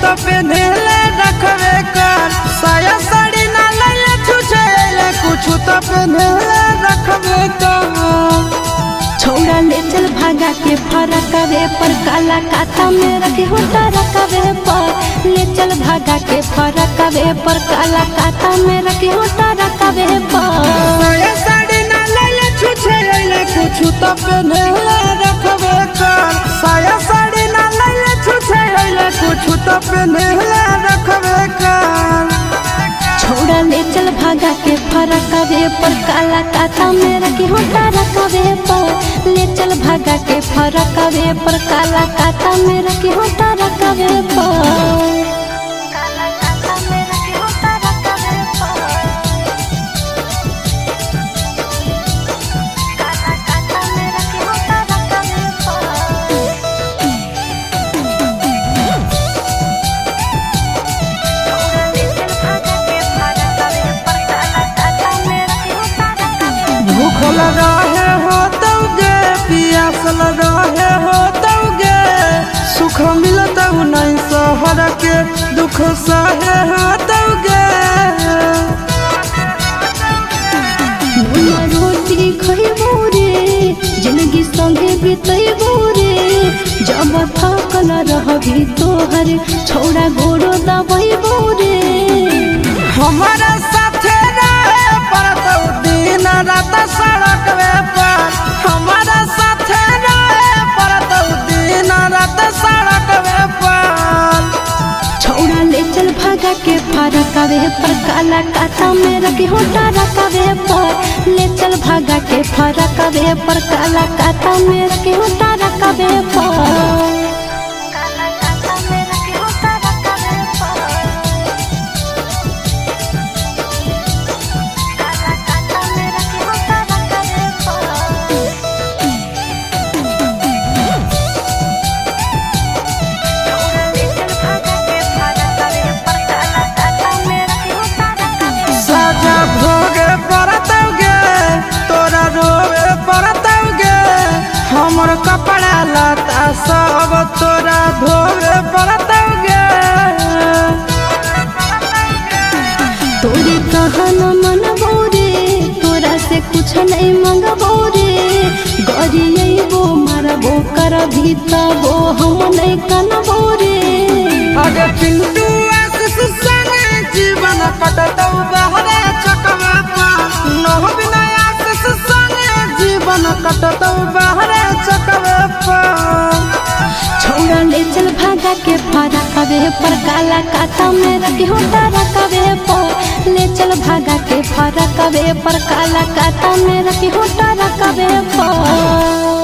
तो पेन्हले रखबे कर साया साड़ी ना लैले छुछे अइले कुछ तो पेन्हले रखबे कर छोड़ा ले चल भागा के फरकवे पर काला काथा में रखे होता रखवे पर ले चल भागा के फरकवे पर काला काथा में रखे होता रखवे पर साया साड़ी ना लैले छुछे अइले कुछ तो पेन्हले रखबे कर साया साड़ी ना लैले छुछे अइले कुछ तो पेन्हले रखबे कर छोड़ा ले चल भागा के फरकवे पर काला काथा में रखे होता रखवे पर ले चल भागा के फरकवे पर काला काथा में रखे होता रखवे पर काला काथा में रखे होता रखवे पर काला काथा में रखे होता रखवे पर भूखल रहे हो तौगे पियासल रहे हो तौगे सुख मिलत नहीं सहर के दुख सहे हो तौगे भुना रोटी खइबो रे जिंदगी संगे बितैबो रे जब थकल रहबी तोहर छोड़ा गोरो दबैबो रे हमारा साथे रहे पड़त दिन रात सड़क पर हमारा साथे रहे पड़त दिन रात सड़क पर छोड़ा ले चल भागा के फरकवे पर काला काथा में रखे होता रखवे पर ले चल भागा के फरकवे पर काला काथा में रखे होता रखवे पर काला काथा में रखे होता रखवे पर काला काथा में रखे होता रखवे पर साजा भोगे पड़तौगे तोरा रोवे पड़तौगे हमर कपड़ा लता सब तोरा धोवे पड़तौगे तोरी कहन मन रे तोरा से कुछ नहीं मंगबो रे गरियबो मारबो कर भीतबो हम नहीं कनबो रे अगे पिंटू आशीष संगे जीवन कटतौ बहरे चकवा पर नह बिना आशीष संगे जीवन कटतौ बहरे चकवा पर छोड़ा ले चल भागा के फरा कवे पर काला काथा में रखे होता रखवे पर ले चल भागा के फरा कवे पर काला काथा में रखे होता रखवे पर